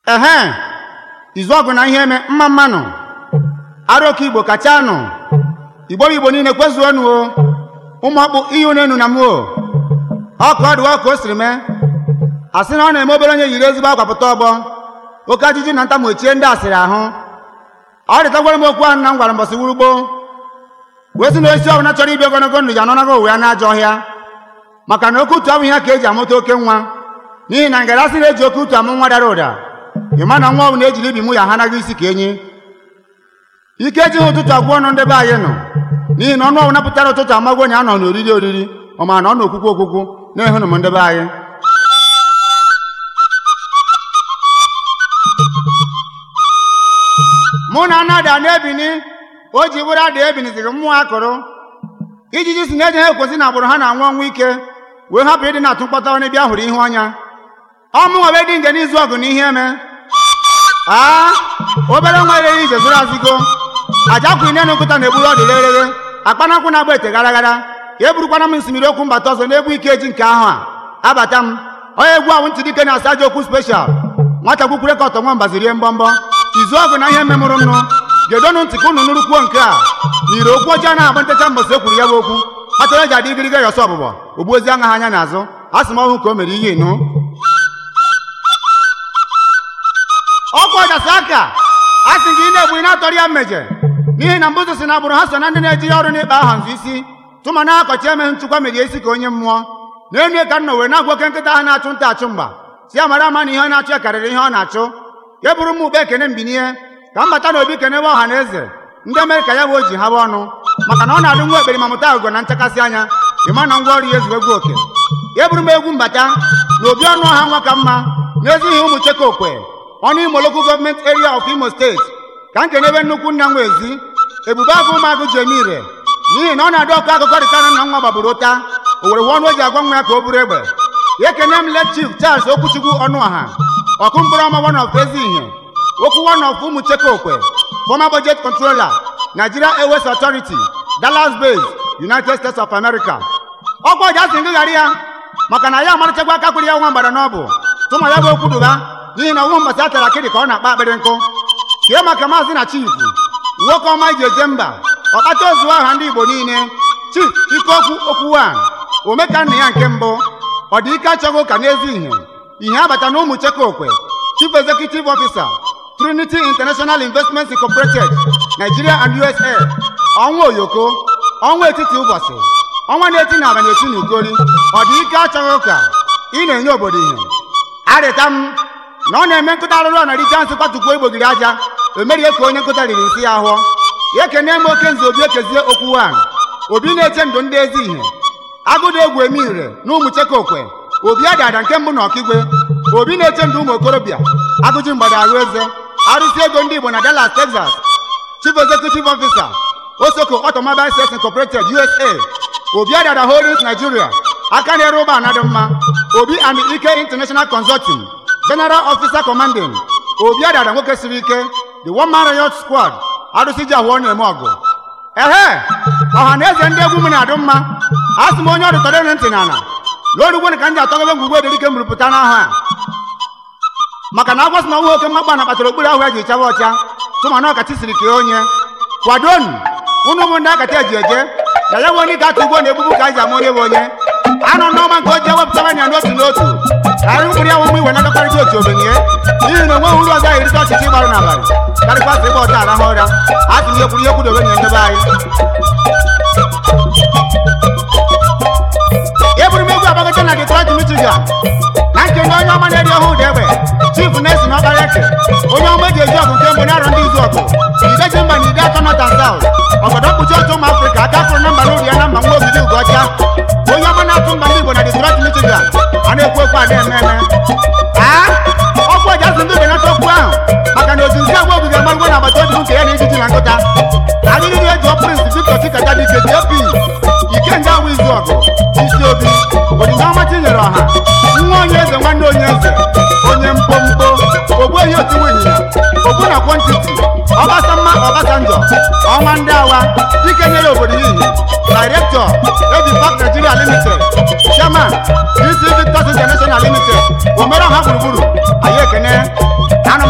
ehe izu ọgụ na ihe eme mma mmanụ aroke igbo kacha nụ igbo bụ igbo niile kwezuonu o ụmụ ọkpụ ihe unu enu na m o ọka ọ dịwa ka o siri mee a sị na ọ na-eme obere onye yiri ezigbo akwa pụta ọgbọ oke ajụjụ na ntamu echie ndị asịrị ahụ ọ dịtagwara m okwu ahụ na m gwara mbọsị wuru gboo wee sị na osisi ọbụla chọrọ ibi ogologo ndụ ya anọnago ụwa ya n'ajọ ọhịa maka na oke utu abụghị ya ka eji amụta oke nwa n'ihi na ngara sị na-eji oke utu amụ nwa dara ụda ịma na nwa ọbụla ejiri ibi mụ ya ha anaghị isi ka enyi ike ejighị ụtụtụ agwụ ọnụ ndị be anyị nọ n'ihi na ọnụ ọbụla pụtara ụtụtụ amagwo onye a nọ n'oriri oriri ọ ma na ọ n'okwukwu okwukwu na-ehụnụ m ndị be anyị mụ na anada na-ebini o ji bụrụ ada ebiniziri mmụọ akụrụ ijiji si na-eje ha ekwesị na agbụrụ ha na-anwụ ọnwụ ike wee hapụ ịdị na-atụ mkpọta onye bịa hụrụ ihu ọnya ọmụ nwe dị nge n'izu ọgụ na ihe eme aa obere nwa ereghị ije zụrụ azụgo aja kwụ ine nkụta na-egburu ọdụ reghere akpanakwụ na-agba ete gara gara ya eburukwana m nsimiri okwu mbata ọzọ na-egbu ike eji nke ahụ a abata m onye egwu ahụ ntị dike na-asa aja okwu speshal nwata kwukwure ka ọtọ nwa mbazirie mbọmbọ izu ọgụ na ihe memụrụ nnụ gedonu ntị ka unu nụrụ kwuo nke a n'ire okwu ọjọọ na-agba ntecha mbọsị e kwuru ya bụ okwu kpatara eji adị igirige yọsọ ọbụbọ ogbu ozi aṅa ha anya n'azụ a sị m ọhụ ka o mere ihe ịnụ ọkụ ọjasị aka a sị gị ị na-egbu ị na-atọrọ ya mmeje n'ihi na mbụzụ si na agbụrụ ha so na ndị na-eji ya ọrụ n'ịkpa aha nzụ isi tụma na akọchi emeghị nchụkwa merie isi ka onye mmụọ na-enu ka nna were na-agwa oke nkịta ha na-achụ nta achụ mgba si amara ama na ihe ọ na-achụ ya karịrị ihe ọ na-achụ ya bụrụ m ugbe ekene mbinye ka m bata n'obi kenewe ọha na eze ndị mere ka ya bụ o ji haba ọnụ maka na ọ na-adụ nwa ekperi ma mụta agụgọ na nchakasị anya ịma na ngwa ọrụ ya ezu egwu oke ya bụrụ m egwu mbata na obi ọnụ ọha nwa ka mma n'ezighị ụmụ cheke okwe ọnụ imo lokal gọọmenti eria of imo steeti ka m kenebe nnukwu nna nwa ezi ebube agụ ụmụagụ ji eme ire n'ihi na ọ na-adị ọkụ akụkọ dịka na nna nwa gbagburu ụta o were ọnụ o ji agwa nwa ya ka o buru egbe ya ekene m let chief charles okwuchukwu ọnụ ọha ọkụ mkpụrụ ọma one of ezi ihe okwu one of ụmụ cheke okwe former budget controller nigeria airways authority dallas base united states of america ọkwa ọja sị ngị ghara ya maka na ya amarachakwa aka kwuru ya nwa mgbada n'ọbụ tụma ya bụ okwu duba n'ihi na ọnwụ mbọsị atara akịrị ka ọ na-akpa akpịrị nkụ kee maka maazị na chief nwoke ọma iji eje mba ọkpata ozu aha ndị igbo niile chief ikeokwu okwu wan omeka nna ya nke mbụ ọ dị ike achọghị ụka n'ezi ihe ihe abata na ụmụ cheke okwe chief executive officer trinity international investments incorporated nigeria and usa ọnwa oyoko ọnwa etiti ụbọchị ọnwa na-eti na aba na-eti na ugoli ọ dị ike achọghị ụka ị na-enye obodo ihe arịta m na ọ na-eme nkụta arụrụ na richa nsị kwatukwuo igbogiri aja emerie ka onye nkụta riri nsị ya hụọ ya ekene m oke nze obi ekezie okwu wan obi na-eche ndụ ndị ezi ihe agụda egwu eme ire na ụmụ cheke okwe obi adada nke mbụ na ọkigwe obi na-eche ndụ ụmụ okorobịa agụji mgbada arụ eze arụsị ego ndị igbo na dallas texas chief executive officer osoko automobile sales incorporated usa obi adada holdings nigeria aka na-ere ụgbọala dị mma obi and ike international consulting general officer commanding obi adada nwoke siri ike the one man riot squad arụsị ji ahụ ọ na-eme ọgụ ehe ọha na eze ndị egwu m na-adụ mma a sị m onye ọdụ tọrọ ntị n'ala na orugbo ka m ji atọgobe ngwugwu ederike mụrụpụta n'aha a maka na agwasị na ọnwa oke mmakpa na kpatara okpuru ahụ ya ji chaba ọcha tụma na ọkachi siri kee onye kwadonu ụnụ ụmụ ndị akata eji eje na ya nwe onye ga-atụ ugwo na egbugbu ka anyị ji ama onye bụ onye anọ n'ọma nke o ji ewepụtara anya n'otu n'otu ka anyị mkpụrụ ya nwe mgbe iwe na-agakọrịta otu obenye n'ihi na onweghị uru ọzọ erite ọchịchị ịgbarụ n'abalị karịkwasị ịgba ọta arahụ ụra a sị m ihe kwuru ihe kwudobe nye ndebe anyị eburu m egwu agbagọcha na Detroit Michigan na nke ndị onye ọma na-eri ọhụụ dị egbe chief na-esi n'ọkara eke onye ọma eji eji ọgụ nke mbụ na-arọ ndị izu ọgụ ideji mba na ide atọ nọt and south ọgọdọ mkpuchi otu ụmụ afrịka aka fụrụ na mba n'ụrụ ya na mba nwa ogidi ugocha onye ọma na-atụ mba ndị igbo na Detroit Michigan a na-ekwu okwu a na-eme eme aa ọkụ eji azụ ndị benata okwu ahụ maka na otu nke agba ogige amarụgwo na agbata obi nke ya na ijiji na nkụta adịrịrị eji prince Victor Chikata dike JP ikenga awụ izu ọgụ isi obi onyinye ọma tinyere ọha nwa onye eze nwanne onye eze onye mpompo ogbuehi otu ịnyịnya ogbu na kwọntiti ọbasamma ọbasanjọ ọnwa ndị awa dike nyere obodo ya ihe director eji park nigeria limited chairman dc victors international limited omere ọha gburugburu anyị ekene ana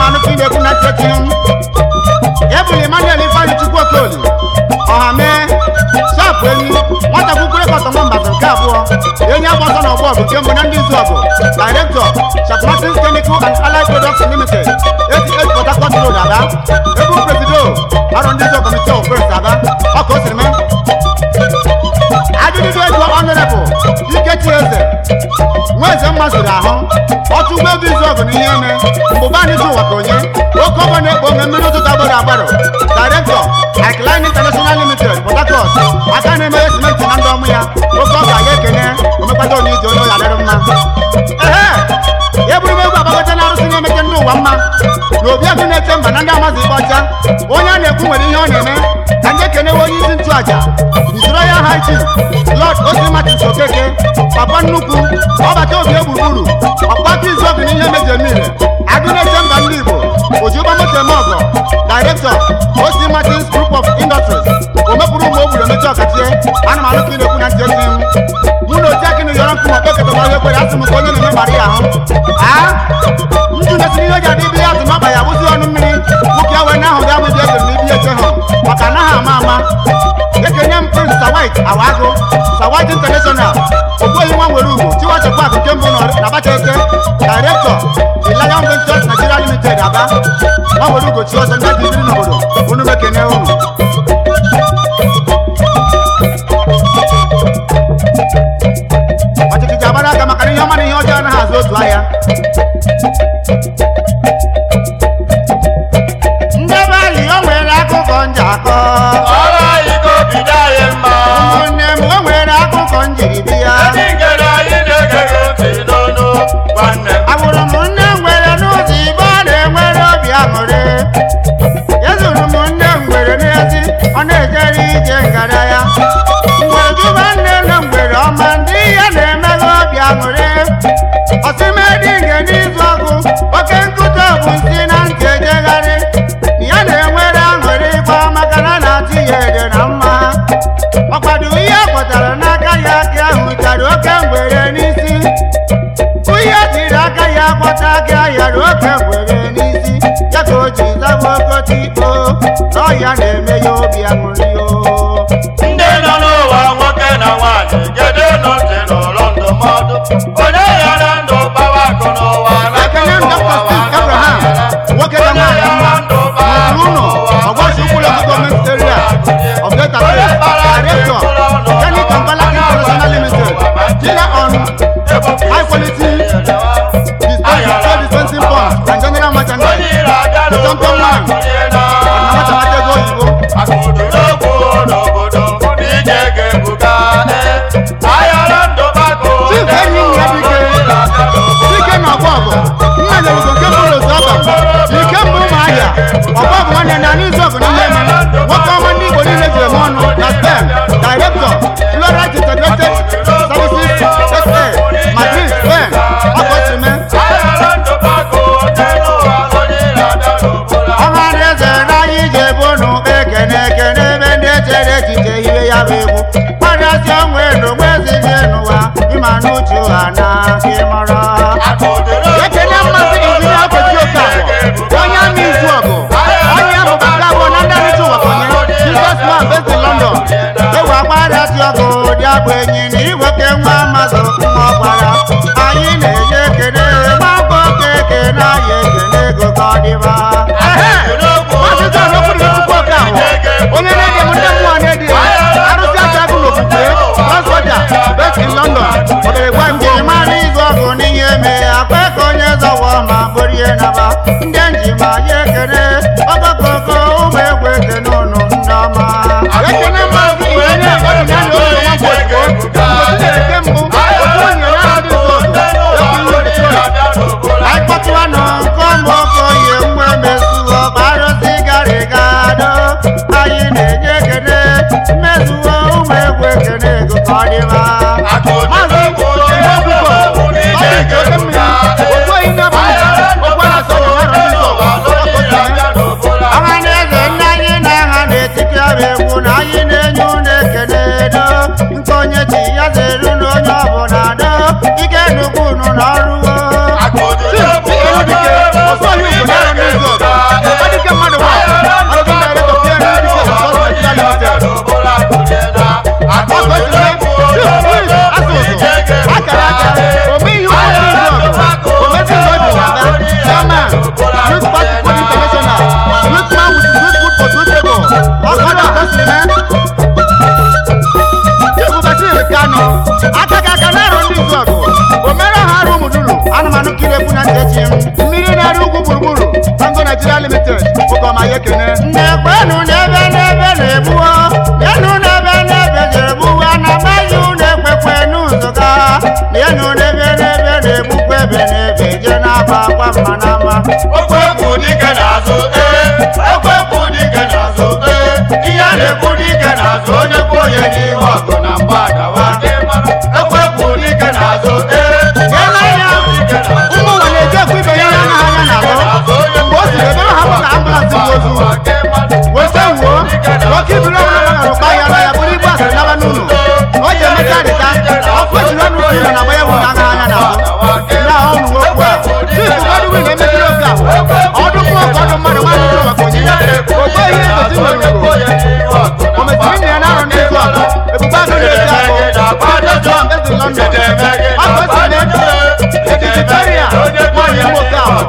ọtọ nwambasa nke abụọ enyi agba ọsọ na ọgbọ ọgụ nke mbụ na ndị izu ọgụ director Sharp Martins Chemical and Allied Products Limited 88 Port Harcourt Road Aba ebu presido ọrụ ndị izu committee of first Aba ọka o siri mee ajụjụ ego honorable ikechi eze nwa eze mma zuru ahụ ọtụ ụgbọelu izu ọgụ na ihe eme mbụba anyị ji ụwa ka onye oke ọgbọ na-ekpo ome mmiri ụtụtụ agbaro agbaro director Alkaline International Limited Port Harcourt aka na-emeghe simenti na ndị ọmụ ya oke ọ ga-aga ekene omekwata onye ije onye ọya dịrị mma ehe ya bụrụ m egwu agbagote na arụsị na-emete ndị ụwa mma na obi agụ na-eche mba na ndị amazi ikpe ọcha onye a na-ekwu nwere ihe ọ na-eme ka ndị ekenewe onye isi nchụaja usoro ya ha chief lord osi martins okeke papa nnukwu ọbata obi egburugburu ọkpata izu ọgụ na ihe meji eme ire agụ na-eche mba ndị igbo ojiụgbọ moto eme ọgọ director osi martins group of industries omepụrụ ụmụ obodo emechi ọkachie ana m anụ ka ị na-ekwu na ntị ezi m mụ na oji akị na yọrọ nkụ ma kpekọtara ọhịa ekwere asị m ka onye na-eme gbara ya ahụ aa ndụ na-esi n'ihe ji adị ibe ya atụ n'ọba ya bụzi ọnụ mmiri nwoke ya wee na-ahụ ga amụbi eze n'ibi eche ha maka anaghị ama ama ekenye m prince sawit awagụ sawit international ogbuehi nwa nwere ugwu chiwache pak nke mbụ na abacha eke director the lion ventures nigeria limited aba nwa nwere ugwu chi ọzọ ndị dị biri n'obodo unu mekene unu ọchịchị ji agbara aka maka na ihe ọma na ihe ọjọọ anaghị azụ otu ahịa ndị be anyị o nwere akụkọ njakọ ọrụ anyị ka obi dị anyị mma ụmụnne m o nwere akụkọ njiri bịa ndị ngere anyị na-ege gị ntị n'ọnụ nwanne m agbụrụ m nne m nwere n'ụzọ ibe ọ na-enwere obi aṅụrị ezuru m nne m nwere n'ezi ọ na-ejere ije ngara ya mgbe juba nne nne m nwere ọma ndị ya na-emeghe obi aṅụrị ọsịmedị nke n'izu ọgụ oke nkụta bụ nsị na ntị ejegharị ya na-enwere aṅụrị kwa maka na a na-atụ ya ede na mma ọkwado ihe kwatara n'aka ya aka ahụ chara oke ngwere n'isi onye tiri aka ya kwọta aka ya na oke ngwere n'isi ya ka o ji zaba okote ikpo na ọya na-eme ya obi aṅụrị o ndị nọ n'ụwa nwoke na nwaanyị gedo nụ ntị n'ụlọ ndụmọdụ onye ya na ndụ gbawa akụ n'ụwa ekele m dr steve abraham nwoke na nwaanyị mma n'okpuru ụlọ ọgbachi ụkwụlọ gọọmenti area of delta state director kenny kampala international limited dealer on high quality dispensing trade dispensing pumps and general merchandise the champion man ọdịnama tamata ego oyibo akụdụ n'okwu n'obodo ndị ije ga-ebuga ayọrọ ndụ gbagụ Chief enyi m ya dike dike na ọgbọ ọgụ nna nyerugo nke mbụ n'otu ọba ike mbụ ụmụ ahịa ọgbọ ọgụ nwanne na n'izu ọgụ n'ihe eme nwoke ọma ndị igbo niile ji eme ọnụ na stem director florite integrated services sa madrid spain ọkọchime ayọrọ ndụ gbagụ n'elu ụwa onye na-abịa n'obodo ọha ndị eze na anyị ji ebu unu ekene ekene ebe ndị echere echiche hiwe ya bụ egwu kparịasị onwe ndụ nwezighị n'ụwa ịma n'uche ụha na ịmọrọ ekene mmasị injinia okechi okafọ onye ama izu ọgụ onye ahụ baka abụọ na ndị arụchi ụwa konye jesus man based in london ewu akparịasị ọgụ dị abụ enyi na iweke nwa amazụ nwa ọkwara anyị na-enye ekene gbakọ oke ekene anyị ekene ego ka ọ dịba Ehe! Maazị John Okwudili Chukwuoke ahụ, onye na-ege m ndị mmụọ na-edi arụsị aka agụ n'okwukwe transporta based in london obere gwa njem mara izu ọgụ n'ihe eme akpa ka onye zọwọ ma borie naba ndị njem anyị ekene ọkọkọkọ ụmụ egwu ekene ụnụ ndị ọma ekene maazị injinia ọdịnala oge nwa mgbochigbo mgbochi na-eke mbụ otu onye na-adị izu ọgụ ekwu ihe petrol anyị kpọtụwanụ nke ọmụ okoye nwa emezuo arụsị garịga do anyị na-enye ekene mmezuo ụmụ egwu ekene ego ka ọ dịba maazị ihe ọkụkọ ọ dị ike oke mmiri okwu oyi na-abụ okwu a na-asọ na ọrụ ndị ọgụ ọkọchị echi mmiri na-eru ugwu gburugburu tango nigeria limited ụkọma ya ekene na-ekwenụ n'ebe n'ebe na-egbuo yenụ n'ebe n'ebe ga-egbuwa na maghị unu ekwekwe n'ụzụga yenụ n'ebe n'ebe na-egbukwa ebe n'ebe je na-akwa akwa mma na mma Okwekwu dike n'azụ ee Okwekwu dike n'azụ ee Ihe a na-ekwu dike n'azụ onye kwu onye n'ihu ọgụ na mgba adawa gị mara Okwekwu dike n'azụ ee Okwekwu dike n'azụ ụmụ nwa na-eji ekwu ibe ya ya na anya na ahụ mgbe o siri ebe ha bụ ka ambụlansị bụ ozu weta wuo nwoke ibiri ọbụla nọ na rụkpa ya na ya bụrụ ibu asịrị naba n'ụlọ o ji emechaa dịta ọkụ ejiri ọnụ kwuru na agba ya bụ na anya anya na ahụ ndị ahụ ụmụ nwoke a chifu ụfọdụ wii na-emekiri oge ahụ ọdụ mmụọ ka ọdụ mmadụ nwa ndụrụ maka onyinye ogbe ihe egosi nwere ugwu o mesiri nne ya na-arụ n'izu ọgụ ebube agụ na-eti akụ John ezi London afọ si na-eji etiti Victoria nwaanyị nwoke ahụ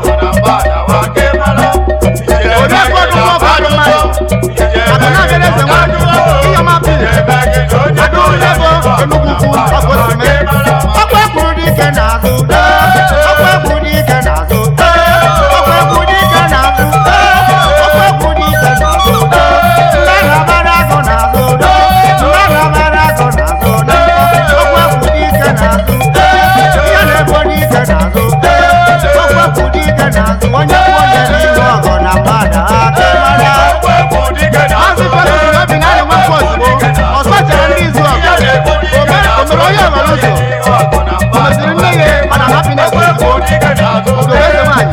oriakụ ọdụ mmụọ ka ọdụ mmadụ akụ na-abịara eze nwaanyị ịyọma pili adụ lebo enugwu ukwu ọkụ osime ọkwa kwuru dike n'azụ ọkwa kwuru dike n'azụ ọkwa kwuru dike n'azụ ọkwa kwuru dike n'azụ ndị na-abara agụ n'azụ ndị na-abara agụ n'azụ ọkwa kwuru dike n'azụ ihe na-egbo dike n'azụ ọkwa kwuru dike n'azụ onye kwụ onye n'ihu ọgụ na mmadụ aka mara maazị Felix Obi na-arị nwafọ ozugbo ọ sachara ndị izu ọgụ o mere onye ọghara ụzọ o mesiri nne ya mana hapiness ozugbo obodo eze nwaanyị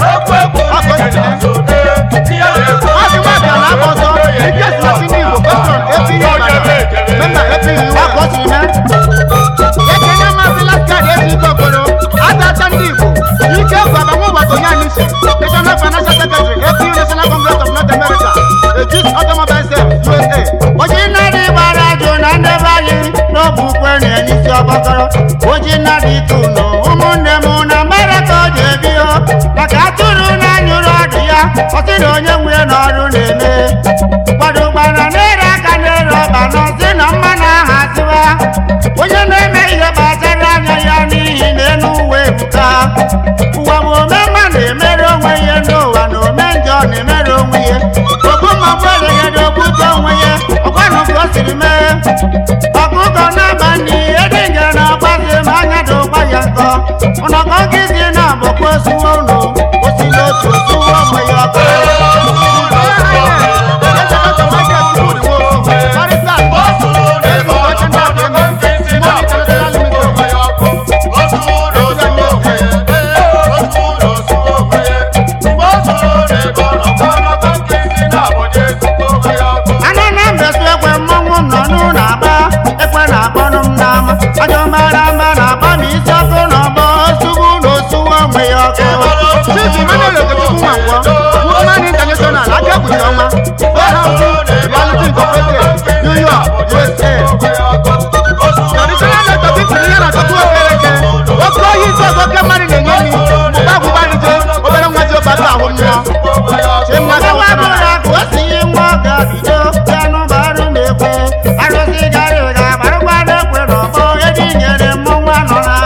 maazị nwabịa na-agba ọsọ ike si na ndị igbo petron epighị ọbara memba epighị iwu aka o siri mee ekene maazị laskad ezi ike okoro atata ndị igbo ike bụ abanwe ụbọchị onye anyị si national financial secretary APU national congress of north america ejis automobile sales usa oji nnadị gbara ajụ na ndebe anyị n'ogbukwe na-enye isi ọgbakọrọ oji nnadị tunu ụmụnne m na mbara ka ọ ji ebi o maka atụrụ na anyụrụ ọdụ ya ọsị na onye nwunye n'ọrụ na-eme kwadogbara na-ere aka na-ere ọba n'ọsị na mmanụ aha ziwa onye na-eme ihe gbasara anya ya n'ihi na enu uwe ebuka ụwa bụ omemma na-emere onwe ihe n'ụwa na ome njọ na-emere onwe ihe okpu mmagbu eleghede ogbute onwe ya ọgwanụ ka o siri mee ọkụkọ na-aba n'ihe dị nge na ọgbazi ma anya dị ụgba ya nkọ ụnọkọ nkịzi na-abụkwa osuwo unu osili otu osuwo onwe ya ọkụ ana na mbesu ekwe mmọnwụ nọ n'ụlọ agba ekwe na-akpọnụ m n'ama ajọ mara mma na-agba m isi ọkụ n'ọgbọ osugbu na osuwo onwe ya ọkụ chief emmanuel okechukwu nwankwọ woman international aka ekpuchi ọnwa warehouse reality incorporated new york usa traditional doctor bipụrụ ihe na chọkwu okereke oke ohi isi ọzọ oke mmadụ na-enye nri mgbe agwụgbarije obere nwa ji ọbata ahụ mmụọ chimnaka nwa bụrụ akụ o si yi nwa ọ ga-bido ya n'ụbarụ na-ekwe arụsị gara ịga gbarụkwa na-ekwe n'ọgbọ ebe i nyere mmọnwụ anọ na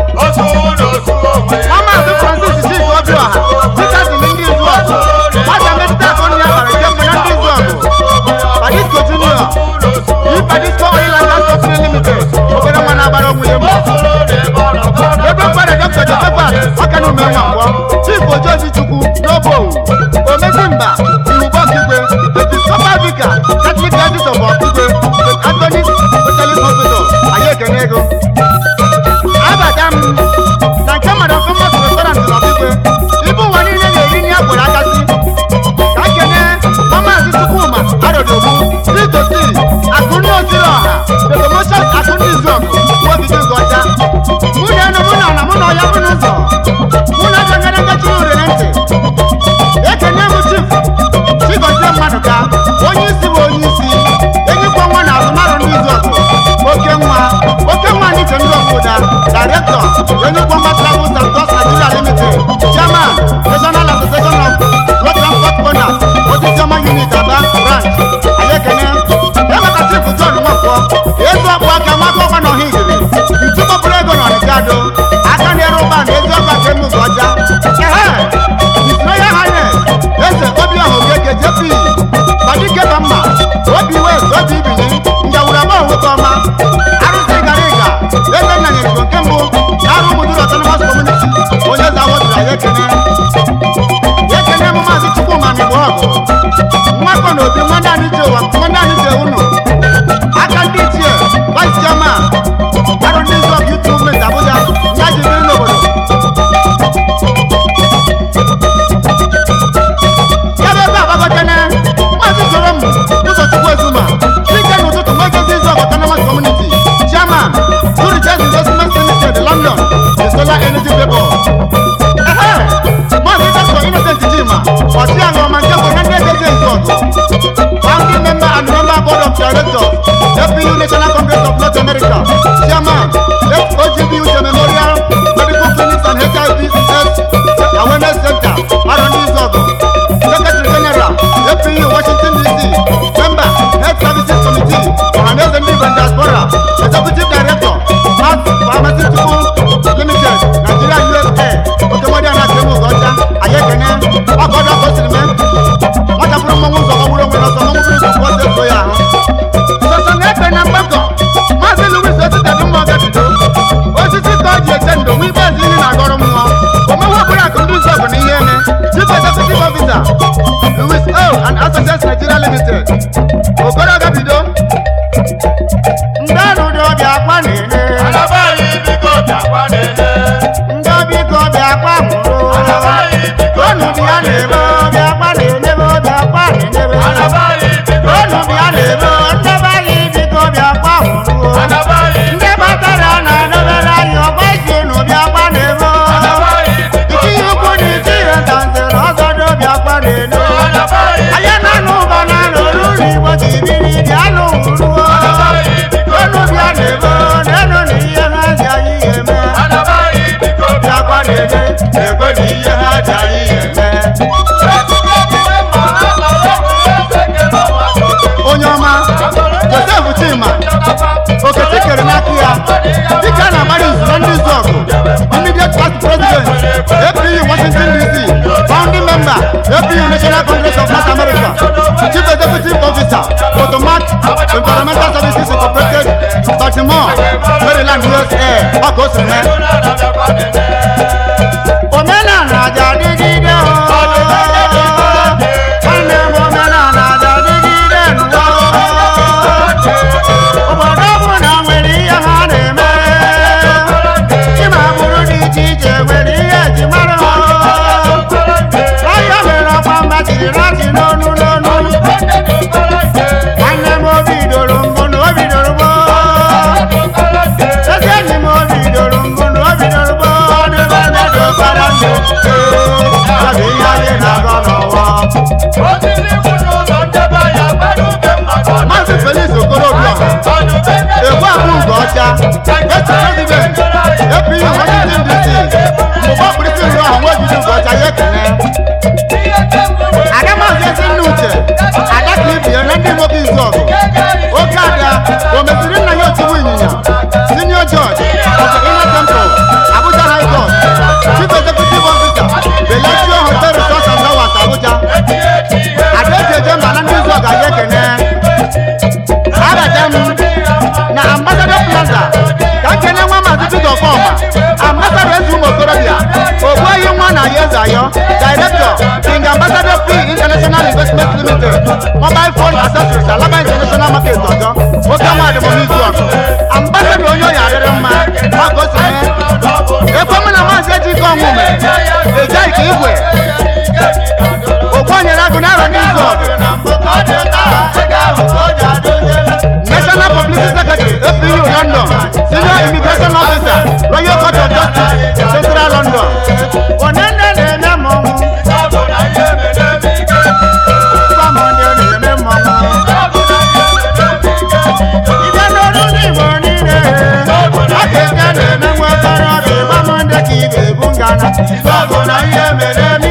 Maazị Francis Chike Obiọha dịka si ndị izu ọgụ nwata metụta akụ nri ya bara ike mbụ na ndị izu ọgụ Padisco Junior yi Padisco Oil and Gas Company Limited obere nwa na-agbara onwe ya mbọ ebe mkpere Dr. Josephat ọka na ume nwa ngwọ Chief Ojoji Chukwu n'obo omezi mba iwubo Okigwe Episcopal Vicar Catholic Diocese of Okigwe St. Anthony's Specialist Hospital anyị ekene ego abata m na nke mmadụ famous restaurant na ọbịgwe ibu ụwa niile na-eri nri akwụrụ akasị ka nkene mamazi chukwuma arọdogbu titosi akụnne osiri ọha the promotion akụnne izuọgụ nwobido nke ọcha mụ na enu mụ na ọna mụ na ọya bụ n'ụzọ mụ na ebe nyere ngachiri ure na ntị ekene m chief ọgụ nwakọ na obi nwanne anyị ji ụwa nwanne anyị ji unu aka ndị ichie vice chairman arụ ndị izu ọgụ youth movement abuja ya ji biri n'obodo ya bụ ebe agbagotene maazị jorom ụzọchukwu ezuma dike n'ụtụtụ nwegozi izu ọgụ autonomous community chairman Zurich investment limited london the solar energy vapor Ehe! maazị dr innocent jima ọchịagha ọma nke bụ ihe ndị ejezi ezu ọgụ founding member and member board of directors APU National Congress of North America chairman FOGBU Memorial Medical Clinics and HIV AIDS Awareness Center Arondi Izogo Secretary General APU Washington DC member Health Services Committee Ohaneze Ndị Igbo Diaspora Executive Director Mass Pharmaceutical Limited Nigeria USA Okemodi Anakemu Ugocha Ayekene Ọgọdọ Kosirime nwata bụrụ mmọnwụ ụzọ ọgbụrụ onwe n'ọsọ mmọnwụ bụrụ ụzọ kwụọ so ya ahụ sọsọ na-ekpe na mgbakọ maazị louis ositedị mma ọgabido osisi ka o ji eche ndo nwa ikpeazụ ihe na-agọrọ mmụọ omewe ọbụla akụ ndị ụzọ bụ na ihe eme chief executive officer louis o and associates nigeria limited okoro ọgabido ndị ọrụ dị ọbịa akwa na-ene Alabaghị biko bịakwa nene. ndị ọbịa ike ọbịa akwa nwụrụ Alabaghị biko onu bịa na-eme ọbịa akwa na-enebe ọbịa akwa na-enebe Alabaghị biko onu bịa na-eme ndebe anyị biko bịa akwa nwụrụ Alabaghị ndị batara na-edobere anyị ọgba isi n'ụbịa akwa na-eme Alabaghị biko itinye ukwu na itinye ntanze na ọzọ n'obi akwa na-ene Alabaghị anya na anụ ụba na anụ n'ụlọ igbo ji biri bịa n'ụruo Alabaghị biko onu bịa na-eme n'elu na ihe ha ji anyị eme Alabaghị biko bịa akwa na-ene na-ekwe na ihe ha ji anyị eme onye ọma josef chima okete kere n'aka ya dịka a na-agbara izu na ndị izu ọgụ immediate past president apu washington dc founding member apu national congress of north america chief executive officer potomac environmental services incorporated baltimore maryland usa ọka osi mee omenala ji adịgide o nwanne m omenala ji adịgide n'ụwa obodo ọbụla nwere ihe ha na-eme ịma agbụrụ dị iche iche nwere ihe eji mara ha ọhịa mere ọkwa mba jiri raji n'onu n'onu nwanne m obi doro mbụ na obi doro gboo ezi enyi m obi doro mbụ na obi doro gboo n'ebe ndị dokara ndụ ya bụ ihe anyị na-agọ n'ụwa maazị felix okorobiọha egwu abụ nke ọcha esi president apu washington dc mgbe ọkpụrịsị nri ọha nwa ojiji nke ọcha ya ekene ada maazị ezi nne uche ada ka ibie na ndị nwoke izu ọgụ oke ada o mesiri nna ya otigbu ịnyịnya senior judge of the inner temple abuja high court chief executive officer belechio hotel resort and towers abuja ada eji eje mba na ndị izu ọgụ anyị ekene abata m na ambassador plaza ka nkene nwa maazị peter ọfọma ambassador eze ụmụ okorobịa ogbuehi nwa na ya eze ayọ director king ambassador p international investment limited mobile phone accessories alaba international market ọjọ oke nwa adịmọmizu ọgụ ambassador onye ọya adịrị mma maka o si mee ekwe mụ na maazị ejike ọnwụme ejeghị ka igwe ogbu onyere agụ na arọ n'izu ọgụ National Publicity Secretary, APU London, Senior Immigration Officer, Royal Court of Justice, Central London. Onene na-eme mmọnwụ, Kọmọdé na-eme mmọnwụ. Ibe n'olu ndị Igbo niile, Akeke na-eme nwa okorobịa, Kọmọdé ka ị ga-ebu ngana. Ibe ọgụ na ihe mere eme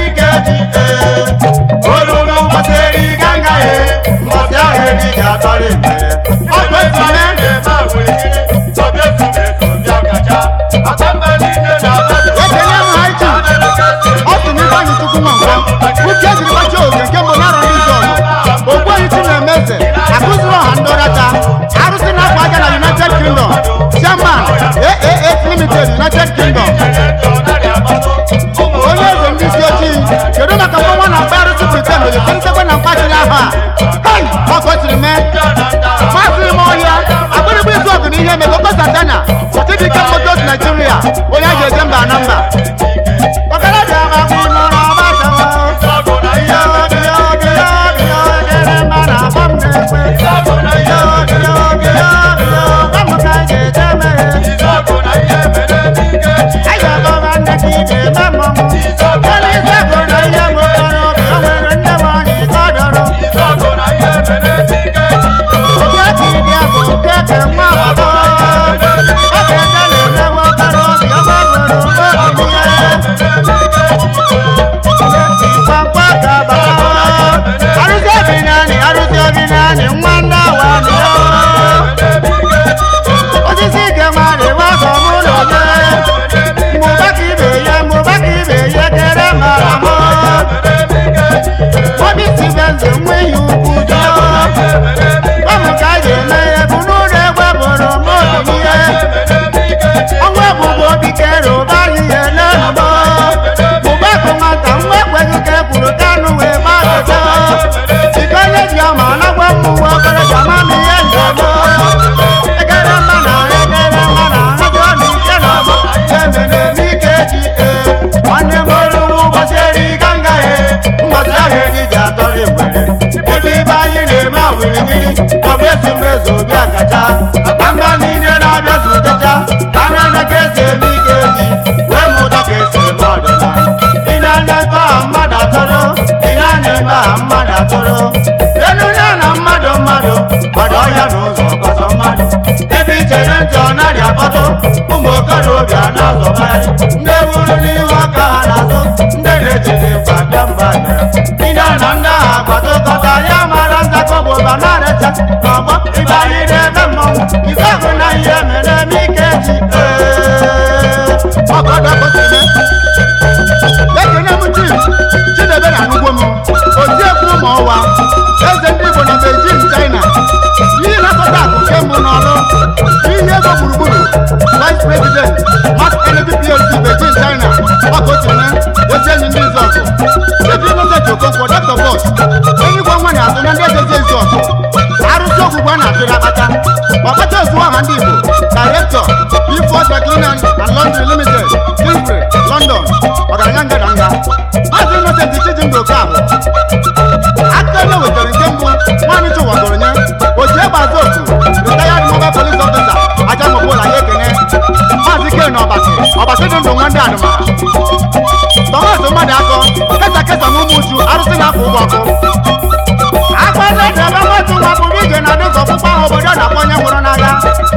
mmiri ọbụ ezumezu bịa kacha mba niile na-abịa zutecha ka na ka esi eme ike eji wee mụta ka esi eme ọdịnala ị na-anya ebe ahụ mmadụ atọrọ ị na-anya ebe ahụ mmadụ atọrọ elu ya na mmadụ mmadụ gbado ọhịa n'ụzọ ọkọsọ mmadụ ebe ichere ntị ọ narị akpọtụ ụmụ okorobịa na-azọgharị ndị buru n'ihu aka ha n'azụ ndị na-ejide mkpa bịa mba bịara ndị a na ndị agha gbadokọta ya mara nzakọ bụ ọba na-arecha n'ọgbọ ibe anyị na-ebe mmọnwụ ife bụ na ihe mere eme ike ji ee ọgọdọ kwụsịrị ekene m chief chidebere anụgwo m otiekwu ụmụ ọwa eze ndị igbo na beijing china ihe na-akọta akụ nke mbụ n'ọrụ ihe ego gburugburu vice president mass energy plc beijing china ọkọchime ezi enyi ndị izọkụ chief innocent okonkwo dr bos enyigwe nwa na azụ na ndị ejezi ezi ọkụ arụsị ogwugwu a na-atụrụ akpata ọkpata ozu ọha ndị igbo director before declinan and laundry limited Kingsbury, london ọgaranya ngadanga maazị innocent chijimba okabụ aka onye wetara nke mbụ nwaanyị chụwagoro nye oji egbe azụ otu retired mobile police officer ajamobola ya ekene maazị ken ọbasi ọbasi dị ndụ nwa ndị adụmara tọmas mmadụ akọ kesa kesa na ụmụ uchu arụsị na-afọ ụgwọ ọkụ akpọlọdụ ebe mmadụ nwa pụrụ ije na dịka ọkpụkpọ ahụ obodo na-akpọ onye nwụrụ n'agha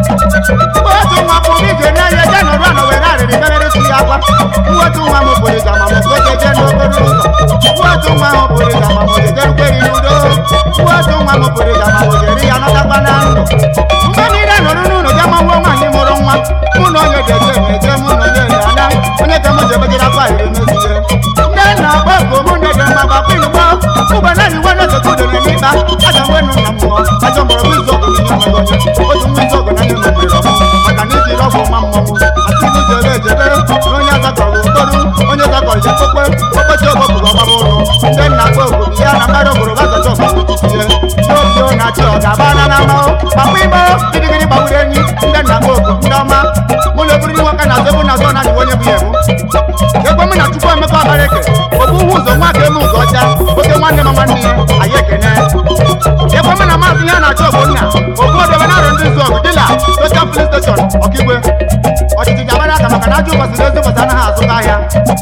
otu nwa pụrụ ije na-enye je nọrụ anọ were arịrị bebere si ya akwa mwetu nwa m pụrụ ije amamụkwe jeje n'okporo ụzọ mwetu nwa m pụrụ ije amamụjeje rukweri n'udo mwetu nwa m pụrụ ije amamụjeri ya nọtakwa na ndụ mgbe niile nọrụ n'ụlọ bịa manwuo nwaanyị mụrụ nwa mụ na onye ga-eje emeje mụ na onye na-ana onye ka m ji ebejere akwa iri mezie nne nna akpọ bụ mụ nne dị mma gbakwa igbo ụgbọ naanị nwe n'ozogo udere n'ikpa aja nwe nụ na mmụọ ajọ mgbọrọgwụ izu ọgụ nye onwe onye otu nwa izu ọgụ na nye nwere ọmụ maka na iji ọgwụ ma mmọnwụ asị gị jere ejebe na onye azakọrọ ụtọrụ onye zakọrọ ya kokwe okpochi ọgbọgụrụ ọgbara ụlọ ndị nna akpọ obodo ya na mmadụ obodo gazacha ọgbara ihe n'obi ọ na-achị ọ ga-abara na mmanwụ gbakwa igbo gidigidi gbagburu enyi ndị nna akpọ obodo ndị ọma mụ na eburu nwoke na azụ na azụ na adịghị onye bụ ya ebu ekwe m na chukwu emeka ọbara eke obu uhu ụzọ nwa ka eme ụzọ ọcha oke nwanne ma nwanne ya anyị ekene ekwe m na maazị ya na-achọ ogbonna obu odebe na arụ ndị nzu ọgụ dila soshal filin steshọn ọkigwe ọchịchị ga-agbara aka maka na ajọ ụbọchị na ezi ụbọchị anaghị azụta ahịa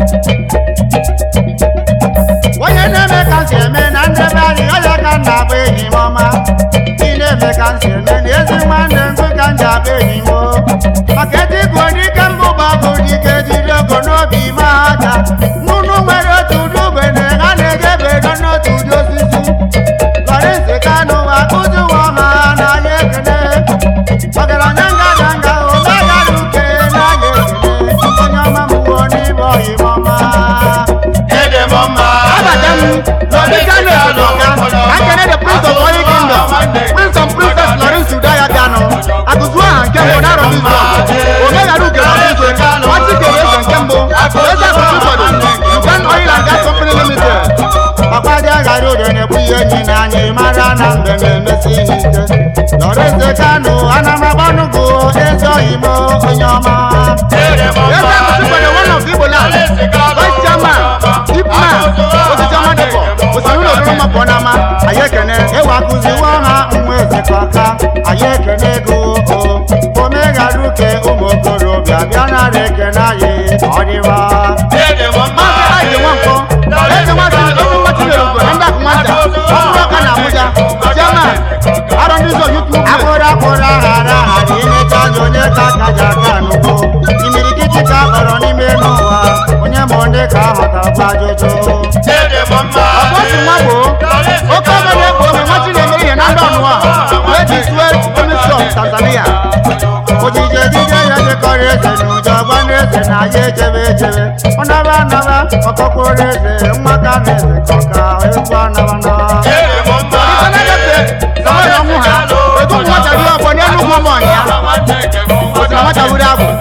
onye na-eme ka nsị eme na ndebe anyị ọya ka m na-abụ enyi m ọma ị na-eme ka nsị eme na ezi nwanne nkụ ka m ji abụ enyi m o. maka etigwu dike mbụ bụ ọgụ dike jiri ogo n'obi ma aka nnụnụ nwere otu ụdị ugbene ha na-ejebe ego n'otu ụdị osisi lọrịnsị kanụ akụzi ụwa ma na anya ekene ọgaranya ngadanga ụmegara uke na anya ekene onye ọma m wuo n'ime ọyị m ọma Ede m mma. Abata m n'ọdịka na-esote ọka ka nkene the prince of holy kingdom prince and princess Lawrence Udaya Kanu akụzu aha nke mbụ na arọbụ izu ọkụ omeghara uke na igwe ọchị kere eze nke mbụ eze akụzi ụfọdụ Ugan oil and gas company limited ọkwadị aghara udo na-ekwu ihe enyi na anyị mara na mgbe na-emesi ihe ike Lawrence Kanu anamagbanugwu ezi oyimo onye ọma Ede m mma. eze akụzi ụfọdụ one of Igbo land vice chairman dipman osisi ọma dịkọ osiri ụlọ oriri mma pụọ n'ama anyị ekene ịwa akụziwo ha nwa eze ka ọka anyị ekene ego o omeghara uke ụmụ okorobịa bịa nara ekene anyị ọ dịwa Ede m mma. maazị aịdị nwankwọ eze nwazi ezi nwa tinyere ugo na ndị akụ nwata ọhụrụ ọka na abuja chairman arọ ndị ụzọ youth movement akpụrụ akpụrụ aghara aghara imecha anya onye ka aka ji aka n'ugbo imirikiti ka akpọrọ n'ime n'ụwa onye ma ndị ka aghọtakwa ajụjụ Ede m mma. ọbọchị nwa gboo oke ọbịa na-ekpo ome nwachi na-eme ihe na ndị ọnụwa wee ji swel ministry of tanzania ojije ejije ya dịkọrọ eze na ụjọ gwa ndị eze na ya ejebe ejebe ọ naba anaba ọkọkwuru eze nwa ka na eze ka ọka egwu anaba na Ede m mma. Samuel ọnwụ ha ego ụmụ nwata dị ọgbọ n'elu ugwu ụmụ ọnya osi na nwata wuru abụ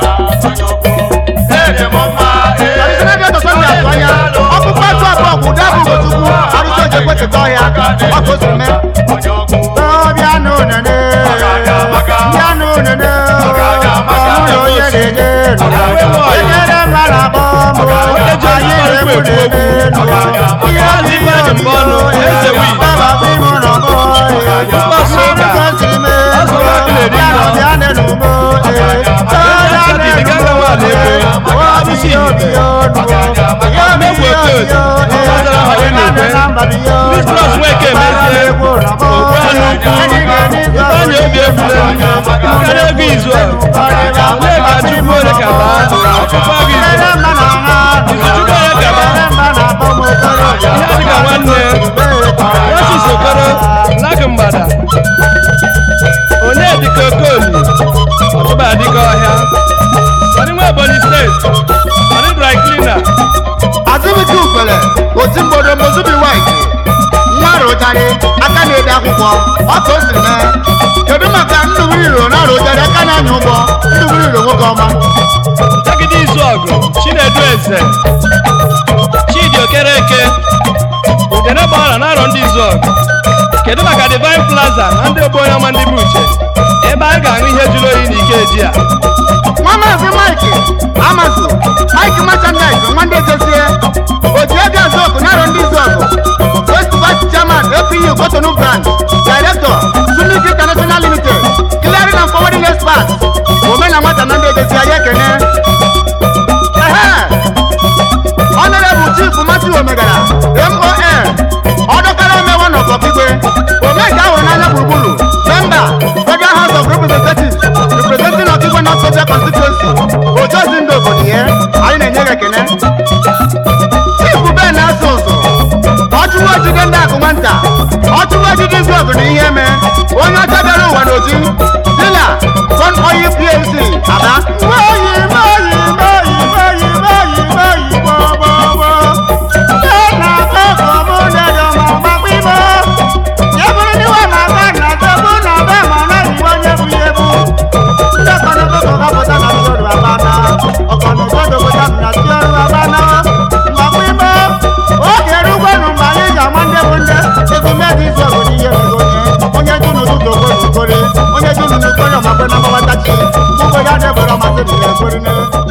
Ede m mma. traditional day to sunday atụ anya ọkpụkpọ atụ abụọ bụ ụdị abụ ugochukwu arụsị oji ekwetịta ọhịa ọkụ osi mee bịa n'unene bịa n'unene ọmụrụ onye na-enye n'ụwa enyere mmadụ abụọ mụ anyị na-egbu na-eme n'ụwa ihe dị ime ọnụ eze wi baba bụ ime ụlọ bịa n'enumo ee Ọgaranya bịa Sadidi gaga n'enumo nwa ala ee ego. obi yo obi yo nuwo yo obi Megwu yo oke obi yo otu. ee Ọzara ha onye na-ebe. na-ebe na mba bi yo Ndị Plus Nweke emezie. Egwu ụlọ m, Ogbuanụ ukwu. anyị ga-enye izu ọgụ Ifeanyị obi efule. Karịa ego izu a. Nneka Chukwu onye ka baa. Ọchụkwa gị izu. Elele mma na nha Izuchukwu onye ka baa. Elele mma na-akpọ m okorobịa. Ihe dịka nwanne. Francis Okoro. Lak mgbada. Onye dịka Okoli. Ọchụba dịka ọhịa. Sọdị nwa Ebonyi steeti. Sọdị dry cleaner. azụbike ukwele otu mgbodo mozubi white nwa rụjarị aka na-ede akwụkwọ ọka o siri mee kedu maka ndụbụrụ iro na rụjarị aka na-anya ụgbọ ndụbụrụ iro nwoke ọma Jagide Izuọgụ. Chinedu Eze. Chidi Okereke. Udene gbara n'arọ ndị Izuọgụ. Kedu maka Divine Plaza na ndị ogbo onye ọma ndị Muche? Ebe a ga-aṅụ ihe jụrụ oyi n'ike eji a. nwa maazị mike amazụ mike merchandise nwa ndị ejezie oji ego azọkụ narọ ndị izọgụ first vice chairman apu kotonu brand director sunik international limited clearing and forwarding expert omena nwata na ndị ejezie ya ekene ehe honorable chief matthew omegara mon ọdọkara emewe n'ọkọpigwe omega ahụrụ n'anya gburugburu memba federal house of representatives representing ọkigwe north central constituency ojozi ndị obodo ya anyị na-enye gị ekene chief ben na-asụ ụzụ ọchụwa ojide ndị akụ nwata ọchụwa ojide izu ọgụ na ihe eme onye ọcha bịara ụwa n'oji dila son oil plc aba Moyi, moyi, moyi, moyi, moyi, moyi, mo, mo, mo. Tena koko mune do mama kwimo. Yeburu ni wa mama na tobu na be mana iwo nyebu yebu. Ndokono koko kapota na mzoru abana. Okono kodo kota na tioru abana. Makwimo. Oge rugwe nu mbali ga mwande bunde. Egu megi zogo ni yebu gonye. Onye junu tuto kono kore. Onye junu nukore makwe na mawatachi. Mugo ya debora masiri ya kore ne.